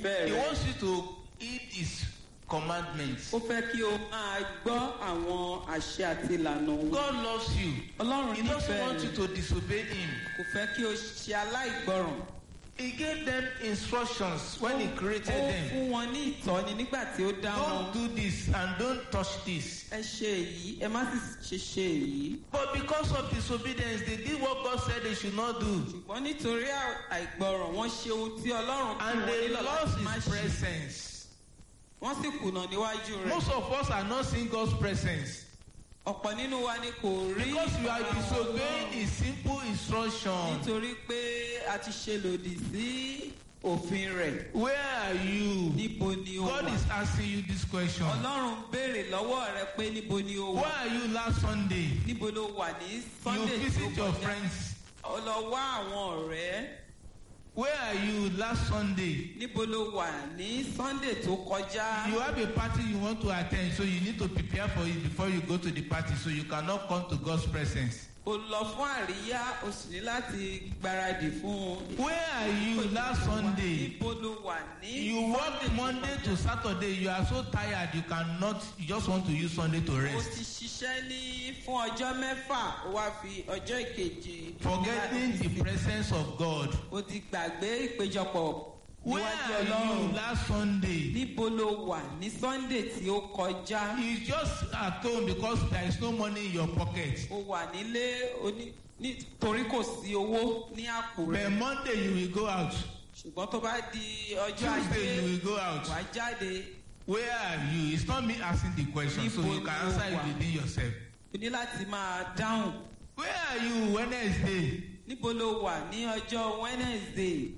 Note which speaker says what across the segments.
Speaker 1: nífẹ̀ẹ́
Speaker 2: He
Speaker 1: rẹ̀.
Speaker 2: wants you to heed His commandments.
Speaker 1: ó fẹ́ kí o máa gbọ́ àwọn àṣẹ àti ìlànà òun.
Speaker 2: God loves you.
Speaker 1: ọlọ́run
Speaker 2: He doesn't
Speaker 1: nífẹ̀ẹ́
Speaker 2: want you
Speaker 1: rẹ̀
Speaker 2: to disobey Him.
Speaker 1: kò fẹ́ kí o ṣe aláìgbọràn.
Speaker 2: He gave them instructions when He created
Speaker 1: ó
Speaker 2: them.
Speaker 1: fún wọn ní ìtọ́ni nígbà tí ó dá
Speaker 2: Don't
Speaker 1: wọn.
Speaker 2: do this and don't touch this.
Speaker 1: ẹ ṣe èyí ẹ má sì ṣe ṣe èyí.
Speaker 2: But because of disobedience, they did what God said they should not do.
Speaker 1: ṣùgbọ́n nítorí àìgbọràn wọ́n ṣe ohun tí ọlọ́run kí
Speaker 2: And
Speaker 1: wọ́n
Speaker 2: they
Speaker 1: nílò
Speaker 2: lost
Speaker 1: láti má
Speaker 2: His
Speaker 1: ṣe.
Speaker 2: presence.
Speaker 1: wọ́n sì kùnà níwájú rẹ̀.
Speaker 2: Most of us are not seeing God's presence.
Speaker 1: ọ̀pọ̀ nínú wa ni kò rí
Speaker 2: Because you are
Speaker 1: ìfara wọn
Speaker 2: disobeying
Speaker 1: Ọlọ́run.
Speaker 2: His simple instruction.
Speaker 1: nítorí pé a ti ṣe lòdì sí òfin rẹ̀.
Speaker 2: Where are you?
Speaker 1: níbo ni o
Speaker 2: God
Speaker 1: wà?
Speaker 2: is asking you this question.
Speaker 1: ọlọ́run béèrè lọ́wọ́ rẹ pé níbo ni o
Speaker 2: Where
Speaker 1: wà?
Speaker 2: are you last Sunday?
Speaker 1: níbo ló wà ní
Speaker 2: You
Speaker 1: sunday tí ó
Speaker 2: visit your
Speaker 1: kọjá?
Speaker 2: friends.
Speaker 1: ó lọ wá àwọn ọ̀rẹ́.
Speaker 2: Where are you last Sunday?
Speaker 1: níbo ló wà ní sunday tó kọjá?
Speaker 2: You have a party you want to attend, so you need to prepare for it before you go to the party, so you cannot come to God's presence.
Speaker 1: o lọ fún àríyá o sì ní láti gbáradì fún un.
Speaker 2: Where are you last Sunday?
Speaker 1: níbo ló wà ní.
Speaker 2: You work Monday to Saturday, you are so tired, you cannot, you just want to use Sunday to
Speaker 1: o
Speaker 2: rest.
Speaker 1: ti ṣiṣẹ́ ní fún ọjọ́ mẹ́fà o wá fi ọjọ́ ìkejì.
Speaker 2: Forgetting the presence of God.
Speaker 1: o ti gbàgbé ìpéjọpọ̀
Speaker 2: Where
Speaker 1: níwájú
Speaker 2: are you
Speaker 1: ọlọ́run.
Speaker 2: last Sunday?
Speaker 1: níbo ló wà ní sunday tí ó kọjá.
Speaker 2: You just at home because there is no money in your pocket.
Speaker 1: o wà nílé oní nítorí kò sí owó ní àpò rẹ.
Speaker 2: But Monday you will go out.
Speaker 1: ṣùgbọ́n tó bá di ọjọ́
Speaker 2: Tuesday you
Speaker 1: ajé
Speaker 2: will go out.
Speaker 1: wà á jáde
Speaker 2: Where are you? It's not me asking the question, so
Speaker 1: Níbo
Speaker 2: you can
Speaker 1: ni o
Speaker 2: answer it
Speaker 1: wà?
Speaker 2: within yourself.
Speaker 1: o ní láti máa dáhùn.
Speaker 2: Where are you Wednesday?
Speaker 1: níbo ló wà ní ọjọ́ wednesday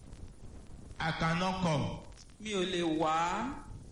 Speaker 2: I cannot come.
Speaker 1: mi ò lè wá.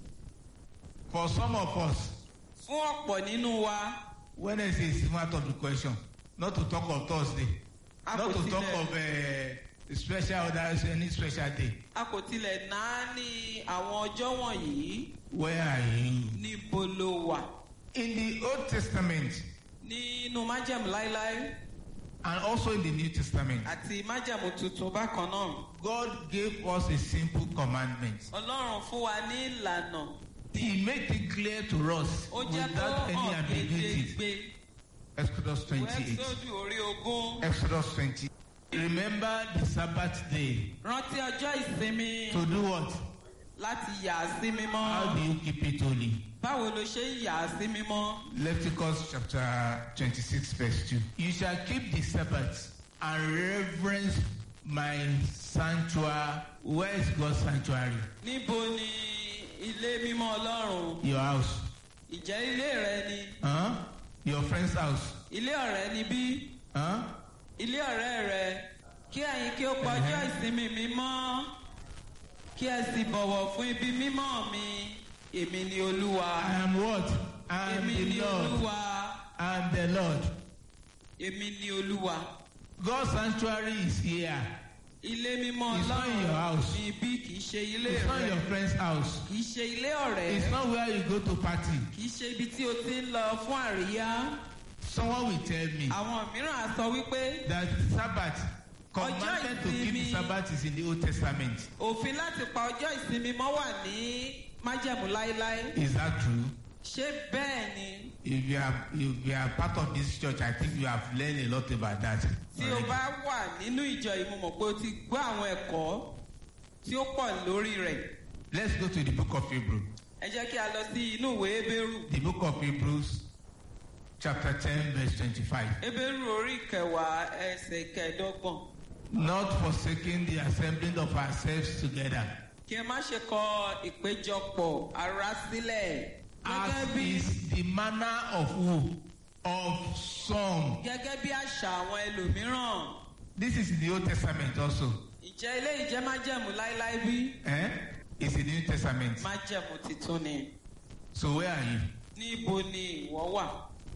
Speaker 2: For some of us,
Speaker 1: fún ọ̀pọ̀ nínú wa
Speaker 2: Wednesday is even out of the question. Not to talk of Thursday.
Speaker 1: a
Speaker 2: Not
Speaker 1: kò
Speaker 2: to talk
Speaker 1: tilẹ̀
Speaker 2: of uh, special others, any special day.
Speaker 1: a kò tilẹ̀ náà ní àwọn ọjọ́ wọ̀nyí.
Speaker 2: Where are you?
Speaker 1: níbo ló wà.
Speaker 2: In the Old Testament
Speaker 1: nínú májẹ̀mú láéláé
Speaker 2: and also in the New Testament,
Speaker 1: àti májẹ̀mú tuntun bákan náà.
Speaker 2: God gave us a simple commandment.
Speaker 1: ọlọ́run fún wa ní ìlànà.
Speaker 2: He made it clear to us
Speaker 1: ó jẹ́ kó
Speaker 2: without any
Speaker 1: hàn
Speaker 2: ambiguity.
Speaker 1: gédégbé.
Speaker 2: Exodus 28.
Speaker 1: wẹ́ẹ́sọ́dù orí ogún.
Speaker 2: Exodus 20. Remember the Sabbath day.
Speaker 1: rántí ọjọ́ ìsinmi
Speaker 2: To do what?
Speaker 1: láti yà á sí
Speaker 2: How
Speaker 1: mímọ́.
Speaker 2: do you keep it holy?
Speaker 1: báwo ló ṣe ń yà á sí mímọ́.
Speaker 2: Leviticus chapter 26, verse 2. You shall keep the Sabbath and reverence my sanctuary. Where is God's sanctuary?
Speaker 1: níbo ni ilé mímọ́ ọlọ́run.
Speaker 2: Your house.
Speaker 1: ìjẹ́ ilé rẹ ni.
Speaker 2: Huh? Your friend's house.
Speaker 1: ilé ọ̀rẹ́ ni bí.
Speaker 2: Huh?
Speaker 1: ilé ọ̀rẹ́ rẹ. kí ẹ̀yin kí ó pọjọ́ ìsinmi mímọ́. kí ẹ sì bọ̀wọ̀ fún ibi mímọ́ mi. èmi ni olúwa.
Speaker 2: I am what? I am
Speaker 1: èmi
Speaker 2: the
Speaker 1: ni
Speaker 2: Lord.
Speaker 1: olúwa.
Speaker 2: I am the Lord.
Speaker 1: èmi ni olúwa.
Speaker 2: God's sanctuary is here.
Speaker 1: ilé mímọ́
Speaker 2: It's not in your house.
Speaker 1: ni bí kì í ṣe ilé
Speaker 2: It's not
Speaker 1: rẹ.
Speaker 2: your friend's house.
Speaker 1: kì í ṣe ilé ọ̀rẹ́.
Speaker 2: It's not where you go to party.
Speaker 1: kì í ṣe ibi tí o ti ń lọ fún àríyá.
Speaker 2: Someone will tell me
Speaker 1: àwọn mìíràn á sọ wípé
Speaker 2: that Sabbath, commandment to keep the
Speaker 1: ìsinmi.
Speaker 2: Sabbath is in the Old Testament.
Speaker 1: òfin láti pa ọjọ́ ìsinmi mọ́ wà ní májẹ̀mú láéláé.
Speaker 2: Is that true?
Speaker 1: ṣé bẹ́ẹ̀ ni
Speaker 2: If you are if you are part of this church, I think you have learned a lot about that.
Speaker 1: tí o
Speaker 2: already.
Speaker 1: bá wà nínú ìjọ yìí mo mọ̀ pé o ti gbọ́ àwọn ẹ̀kọ́ tí ó pọ̀ lórí rẹ̀.
Speaker 2: Let's go to the book of Hebrews.
Speaker 1: ẹ jẹ́ kí a lọ sí inú ìwé ebéèrú.
Speaker 2: The book of Hebrews, chapter 10, verse 25.
Speaker 1: ebéèrú orí kẹwàá ẹsẹ̀ kẹẹ̀dọ́gbọ̀n.
Speaker 2: Not forsaking the assembling of ourselves together,
Speaker 1: kí ẹ má ṣe kọ ìpéjọpọ̀ ara sílẹ̀.
Speaker 2: as
Speaker 1: gẹ́gẹ́ bí
Speaker 2: is the manner of who? Of some.
Speaker 1: gẹ́gẹ́ bí àṣà àwọn ẹlòmíràn.
Speaker 2: This is in the Old Testament also.
Speaker 1: ìjẹ́ ilé ìjẹ́ májẹ̀mú láéláé bí?
Speaker 2: Eh? It's in the New Testament.
Speaker 1: májẹ̀mú titun ni.
Speaker 2: So where are you?
Speaker 1: níbo ni ìwọ wà?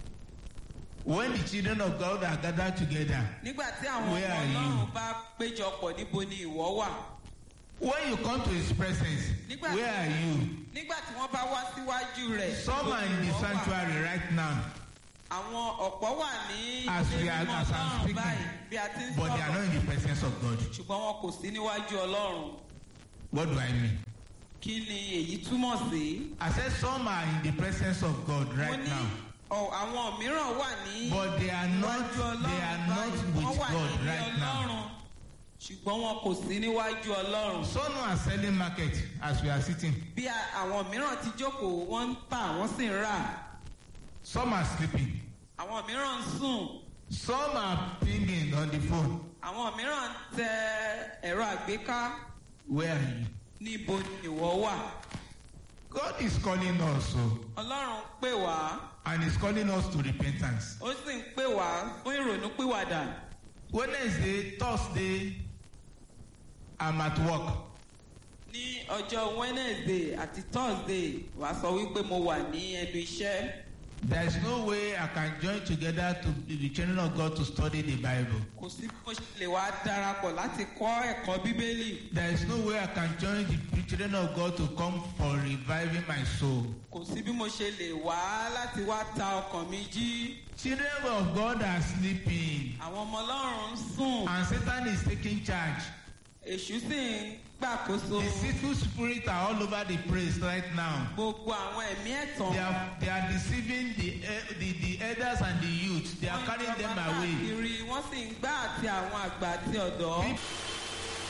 Speaker 2: When the children of God are gathered together,
Speaker 1: nígbà tí àwọn
Speaker 2: Where
Speaker 1: ọmọ
Speaker 2: are you?
Speaker 1: ọlọ́run bá péjọpọ̀ níbo ni ìwọ wà?
Speaker 2: when you come to His presence,
Speaker 1: Nígbà-
Speaker 2: where are you?
Speaker 1: nígbà tí wọ́n bá wá síwájú rẹ̀.
Speaker 2: Some
Speaker 1: níbo
Speaker 2: are
Speaker 1: ni
Speaker 2: in the
Speaker 1: ìwọ wà?
Speaker 2: sanctuary right now,
Speaker 1: àwọn ọ̀pọ̀ wà ní
Speaker 2: As we
Speaker 1: ilé
Speaker 2: are-
Speaker 1: mímọ́
Speaker 2: as I'm
Speaker 1: ọlọ́run
Speaker 2: speaking,
Speaker 1: báyìí bí a ti ń
Speaker 2: but they are
Speaker 1: sọ̀rọ̀
Speaker 2: not in the presence of God.
Speaker 1: ṣùgbọ́n wọn kò sí níwájú ọlọ́run.
Speaker 2: What do I mean?
Speaker 1: kí ni èyí túmọ̀ sí.
Speaker 2: I said some are in the presence of God
Speaker 1: mo
Speaker 2: right
Speaker 1: ní
Speaker 2: now,
Speaker 1: ọ- àwọn mìíràn wà ní
Speaker 2: but they are not.
Speaker 1: iwájú
Speaker 2: They are
Speaker 1: ọlọ́run
Speaker 2: not
Speaker 1: báyìí
Speaker 2: with
Speaker 1: wọ́n wà
Speaker 2: God
Speaker 1: nílé
Speaker 2: right now.
Speaker 1: ọlọ́run ṣùgbọ́n wọn kò sí níwájú ọlọ́run.
Speaker 2: Some are selling market as we are sitting.
Speaker 1: bí a- àwọn mìíràn ti jókòó wọ́n ń tà wọ́n sì ń rà
Speaker 2: Some are sleeping.
Speaker 1: àwọn mìíràn ń sùn
Speaker 2: Some are pinging on the phone.
Speaker 1: àwọn mìíràn ń tẹ ẹ̀rọ àgbéká
Speaker 2: Where are you?
Speaker 1: níbo ni ìwọ wà.
Speaker 2: God is calling us, oh,
Speaker 1: ọlọ́run pè wá
Speaker 2: and is calling us to repentance.
Speaker 1: ó sì ń pè wá fún ìrònú pìwàdà.
Speaker 2: Wednesday, Thursday, I'm at work.
Speaker 1: ní ọjọ́ wednesday àti thursday wàá sọ wípé mo wà ní ẹnu iṣẹ́
Speaker 2: There is no way I can join together to be the children of God to study the Bible.
Speaker 1: kò sí bí mo ṣe lè wá darapọ̀ láti kọ́ ẹ̀kọ́ bíbélì
Speaker 2: There is no way I can join the children of God to come for reviving my soul.
Speaker 1: kò sí bí mo ṣe lè wá láti wá ta ọkàn mi jí
Speaker 2: Children of God are sleeping,
Speaker 1: àwọn ọmọ ọlọ́run ń sùn
Speaker 2: and Satan is taking charge.
Speaker 1: èṣù sì ń gbàkóso
Speaker 2: The sinful spirits are all over the place right now.
Speaker 1: gbogbo àwọn ẹ̀mí ẹ̀tàn
Speaker 2: They are, they are deceiving the, eh, the, the elders and the youth. They are
Speaker 1: wọ́n
Speaker 2: carrying them
Speaker 1: jọba
Speaker 2: away.
Speaker 1: káàkiri wọ́n sì ń gbá àti àwọn àgbà àti ọ̀dọ́
Speaker 2: People